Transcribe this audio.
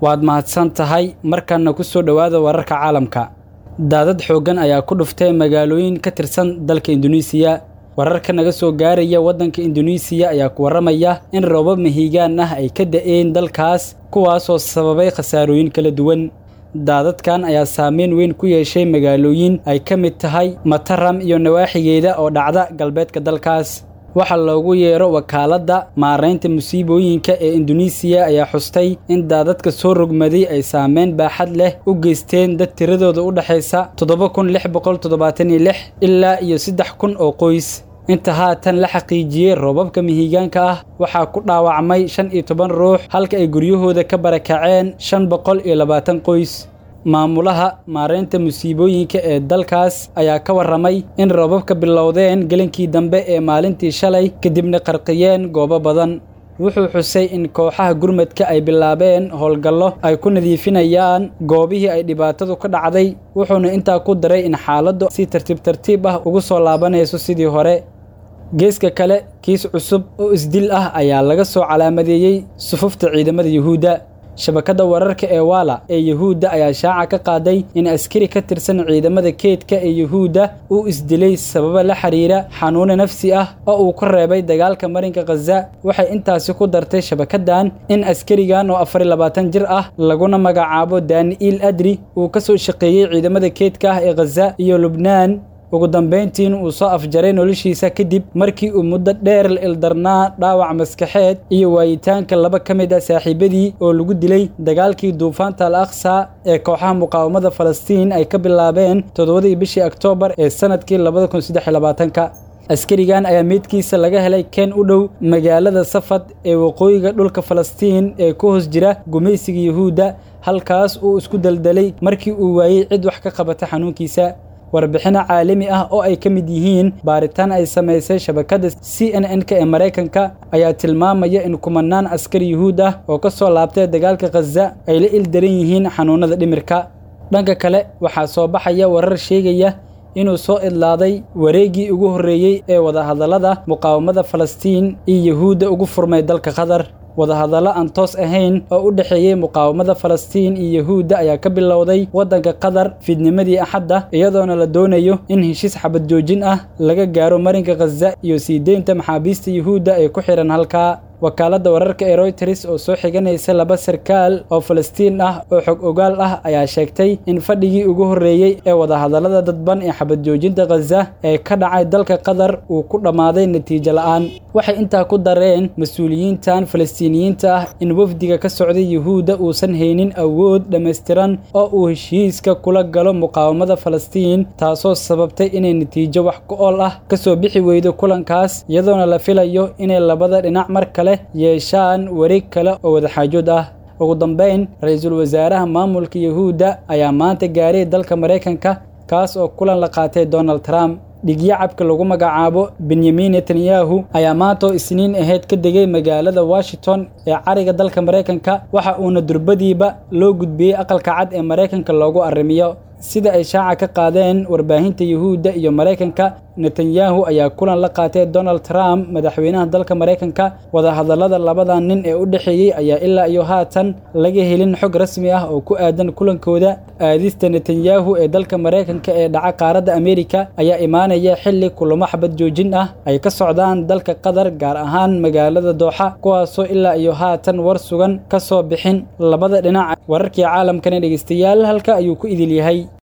waad mahadsan tahay markanna ku soo dhowaada wararka caalamka daadad xooggan ayaa ku dhuftay magaalooyin ka tirsan dalka induneisiya wararka naga soo gaaraya waddanka induneisiya ayaa ku warramaya in roobab mahiigaan ah ay ka da'een dalkaas kuwaasoo sababay khasaarooyin kala duwan daadadkan ayaa saameyn weyn ku yeeshay magaalooyin ay ka mid tahay mataram iyo nawaaxigeeda oo dhacda galbeedka dalkaas waxaa loogu yeero wakaaladda maaraynta musiibooyinka ee induneisiya ayaa xustay in daadadka soo rogmaday ay saameyn baaxad leh u geysteen dad tiradooda u dhexaysa toddoba kun lix boqol toddobaatan iyo lix ilaa iyo saddex kun oo qoys inta haatan la xaqiijiyey roobabka mihigaanka ah waxaa ku dhaawacmay shan iyo toban ruux halka ay guryahooda ka barakaceen shan boqol iyo labaatan qoys maamulaha maaraynta musiibooyinka ee dalkaas ayaa ka warramay in roobabka bilowdeen gelinkii dambe ee maalintii shalay kadibna qarqiyeen goobo badan wuxuu xusay in kooxaha gurmadka ay bilaabeen howlgallo ay ku nadiifinayaan goobihii ay dhibaatadu ka dhacday wuxuuna intaa ku daray in xaaladdu si tartiib tartiib ah ugu soo laabanayso sidii hore geeska kale kiis cusub oo isdil ah ayaa laga soo calaamadeeyey sufufta ciidamada yuhuudda shabakadda wararka ee waala ee yuhuudda ayaa shaaca ka qaaday in askari ka tirsan ciidamada keedka ee yuhuudda uu isdilay sababa la xiriira xanuune nafsi ah oo uu ku reebay dagaalka marinka khaza waxay intaasi ku dartay shabakaddan in askarigan oo afar iyo labaatan jir ah laguna magacaabo dani'iil adri uu ka soo shaqeeyey ciidamada keedka ah ee khaza iyo lubnaan ugu dambayntiin uu soo afjaray noloshiisa kadib markii uu muddo dheer la ildarnaa dhaawac maskaxeed iyo waayitaanka laba ka mid ah saaxiibadii oo lagu dilay dagaalkii duufaanta al aqsa ee kooxaha muqaawamada falastiin ay ka bilaabeen toddobadii bishii oktoobar ee sannadkii labada kun saddex iyo labaatanka askarigan ayaa meydkiisa laga helay keen u dhow magaalada safad ee waqooyiga dhulka falastiin ee ku hoos jira gumaysiga yuhuudda halkaas uu isku daldalay markii uu waayey cid wax ka qabata xanuunkiisa warbixino caalami ah oo ay ka mid yihiin baaritaan ay samaysay shabakadda c n n-ka ee maraykanka ayaa tilmaamaya in kumanaan askar yuhuud ah oo ka soo laabtay dagaalka khaza ay la ildaran yihiin xanuunada dhimirka dhanka kale waxaa soo baxaya warar sheegaya inuu soo idlaaday wareeggii ugu horreeyey ee wadahadallada muqaawamada falastiin iyo yuhuudda ugu furmay dalka qatar wadahadallo aan toos ahayn oo u dhexeeyey muqaawamada falastiin iyo yuhuudda ayaa ka bilowday waddanka qatar fiidnimadii axadda iyadoona la doonayo in heshiis xabad joojin ah laga gaaro marinka khaza iyo sii deynta maxaabiista yuhuudda ee ku xidhan halkaa wakaaladda wararka ee royters oo soo xiganaysa laba sarkaal oo falastiin ah oo xog ogaal ah ayaa sheegtay in fadhigii ugu horreeyey ee wadahadallada dadban ee xabad joojinta khaza ee ka dhacay dalka qatar uu ku dhammaaday natiijo la'aan waxay intaa ku dareen mas-uuliyiintan falastiiniyiinta ah in wafdiga ka socday yuhuudda uusan haynin awood dhammaystiran oo uu heshiiska kula galo muqaawamada falastiin taasoo sababtay inay natiijo wax ku ool ah ka soo bixi weydo kulankaas iyadoona la filayo inay labada dhinac mar kale yeeshaan wareeg kale oo wadaxaajood ah ugu dambayn ra-iisul wasaaraha maamulka yuhuudda ayaa maanta gaaray dalka maraykanka kaas oo kulan la qaatay donald trump dhigyacabka lagu magacaabo benyamin netanyahu ayaa maanta oo isniin ahayd ka degay magaalada washington ee cariga dalka maraykanka waxa uuna durbadiiba loo gudbiyey aqalka cad ee maraykanka loogu arrimiyo sida ay shaaca ka qaadeen warbaahinta yuhuudda iyo maraykanka netanyahu ayaa kulan la qaatay donald trump madaxweynaha dalka maraykanka wadahadallada labada nin ee u dhexeeyey ayaa ilaa iyo haatan laga helin xog rasmi ah oo ku aadan kulankooda aadista netanyahu ee dalka maraykanka ee dhaca qaaradda ameerika ayaa imaanaya xilli kulamo xabad joojin ah ay ka socdaan dalka qatar gaar ahaan magaalada dooxa kuwaasoo ilaa iyo haatan war sugan ka soo bixin labada dhinac wararkii caalamkana dhegeystayaal halka ayuu ku idil yahay